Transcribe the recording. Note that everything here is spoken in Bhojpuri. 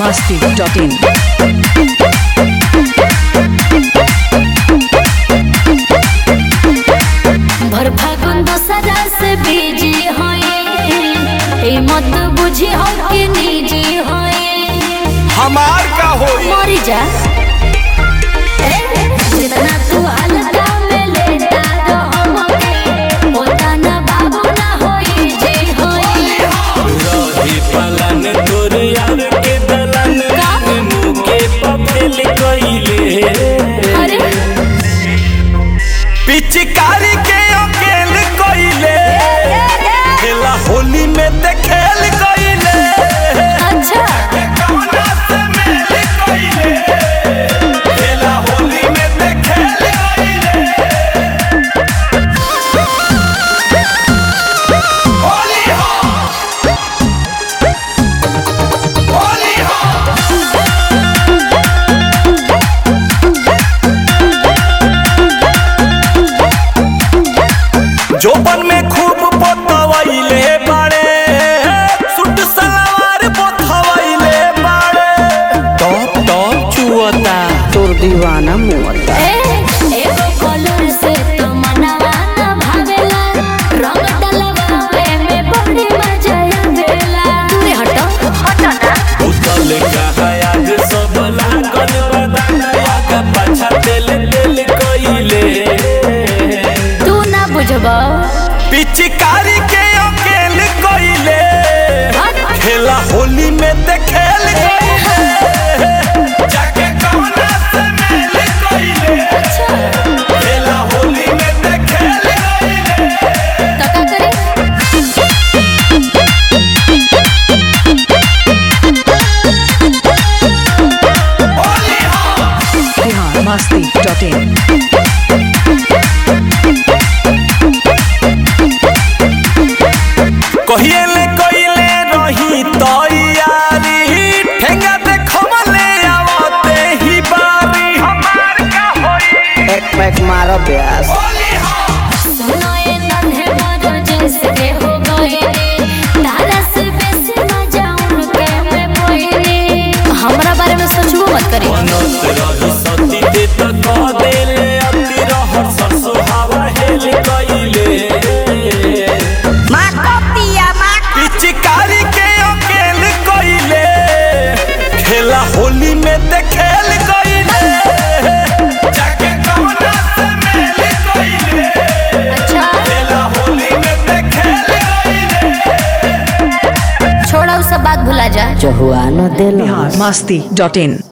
masti.in. भर फागुन दोसरा से बीजी होए ए मत बुझी हो के निजी होए हमार का होई मरी जा ए, जितना तू हल्का में लेता तो हमके होता ना बाबू ना होई जी होई रही पलन तोर यार के दलन मुँह के पफेल कइले अरे पिचकारी के अकेल कोइले खेला होली में ते खेल कोइले अच्छा कौना से मेल कोइले खेला होली में ते खेल कोइले होली हो होली हो जोबन में खूब पोतवैले बाड़े सुट सलवार पोतवैले बाड़े टॉप टॉप चुअता तोर दीवाना मुअता ए एगो कलर से तो मनवा ना भावेला रंग डलवावे में बड़ी मजा आवेला तू हटो हटो ना उतल कहा आज सब लागल बदाना का पाछा तेल तेल कइले तू ना बुझबो पिचकारी के अकेल कोइले खेला होली में ते खेल कोइले जाके कौना से मेल कोइले खेला होली में ते खेल कोइले तो का करी होली हो बिहार masti.in. कहिएले कइले रही तैयारी ठेंगा देखमले आवते ही बारी हमार का होई एक पैक मारो प्यास होली हो सुनो ये नन्हे मोरो जैसे हो गए तारा से बेसी मजा उनके में पोइने हमरा बारे में सोचबो मत करी बनत रही सती दे त कह देले अति रहर सरसो हवा हेल कइले पिचकारी के अकेल कइले खेला होली में ते खेल कइले जाके कौना से मेल कइले अच्छा खेला होली में ते खेल कइले छोड़ा उ सब बात भुला जा बिहार masti.in.